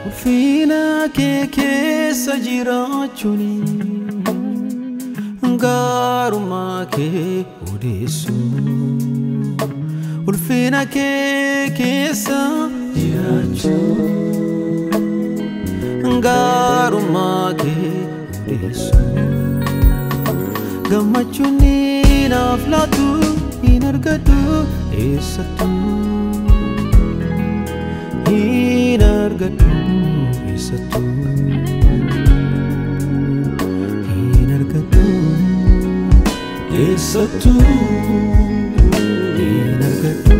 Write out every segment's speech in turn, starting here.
ulfina kee keessa jiraachuun gaarummaa kee odeessuun ulfina kee keessa jiraachuun gaarummaa kee odeessuun gammachuun naaf laatu hin argadhu eessattuu hin argadhu eessattuu hin argadhu eessattuu hin argadhu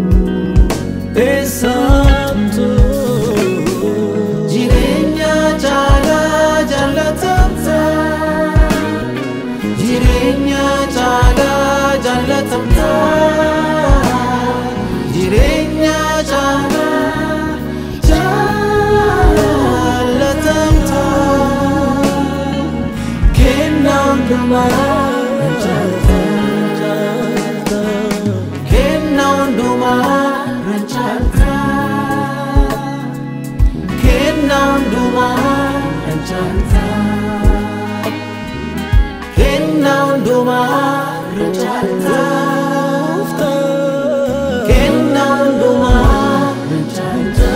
eessattuu jireenya caalaa jaalatamta jireenya caalaa jaalatamta jireenya caalaa jaalatamta kennaa hundumaa rancaalta kennaa hundumaa rancaalta kennaa hundumaa rancaalta kennaa hundumaa rancaalta kennaa hundumaa rancaalta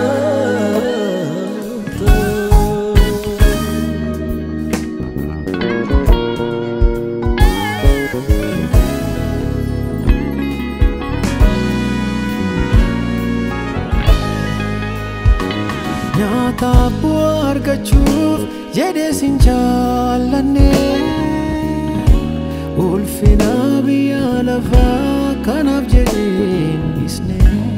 nyaataaf bu'aa argachuuf jedhee sin jaallanne ulfina biyya lafaa kanaaf jedheen dhisne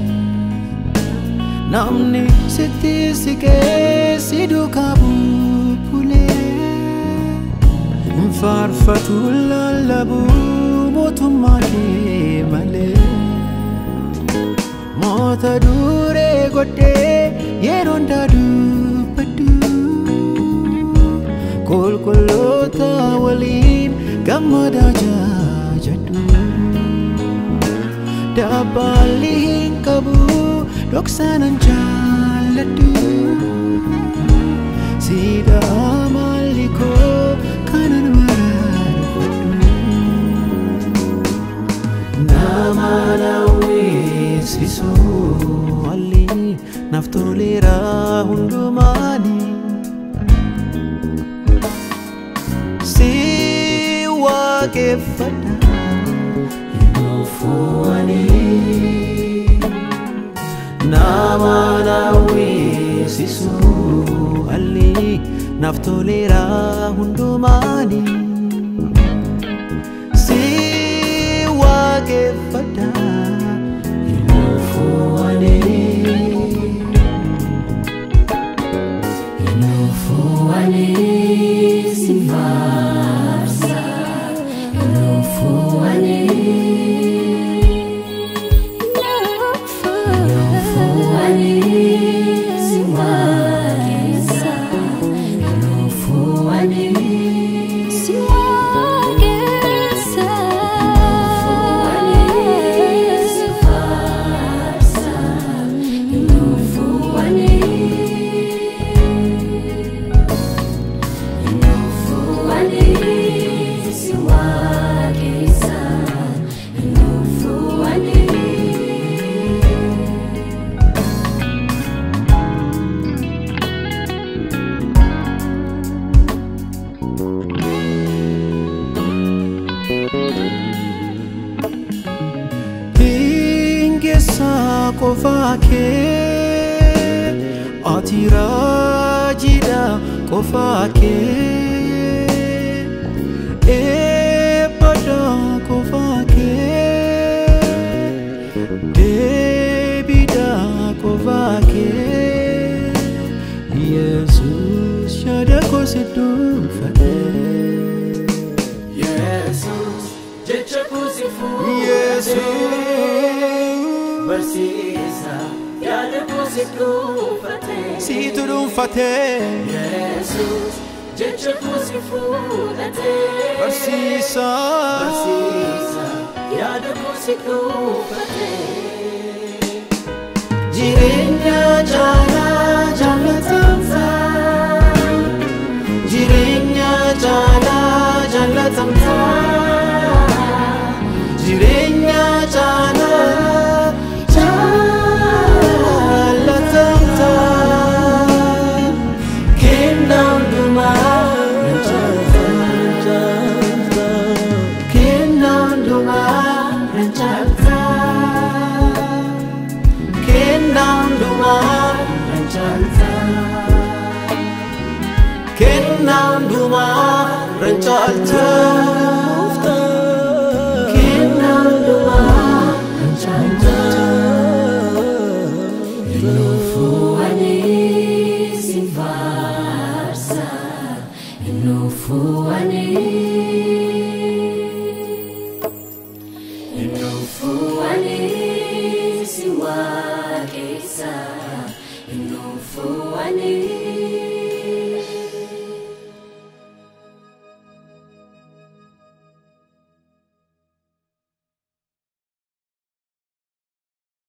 namni sitti siqee si duukaa bubbulee hin faarfatu lallabu mootummaa kee malee moota duree godhee yeroo hundaa dubbadhu qulqulloota waliin gammadaa jaajadhu dabbaalli hin qabu dhoksaanan jaalladhu siidaa maalli koo kanan mararfadhu nama nawweessisu alli naaf toleera hundumaani si waaqeffadha hinoofuwani nama nawweessisu alli naaf toleera hundumaani si waaqeffadha hinoofuwani Hingeessaa qofaa kee ati raajidha qofaa kee eebbadha qofaa kee deebidha qofaa kee yesus yaada koo si dhuunfate Yesus, jecha koo si fuudhee yesus barsiisa yaada koo si dhuunfatee. siitu dhuunfatee Yesus, jecha koo si fuudhatee. barsiisa Barsiisa yaada koo si dhuunfatee. jireenya caalaa jaallatama hundumaa nan caalta. Kennaa hundumaa nan caalta. Kennaa hundumaa nan caalta. Innufuu ani sin faarsa. Innufuu ani. Innufuu ani si waaqessa. Innufuu ani.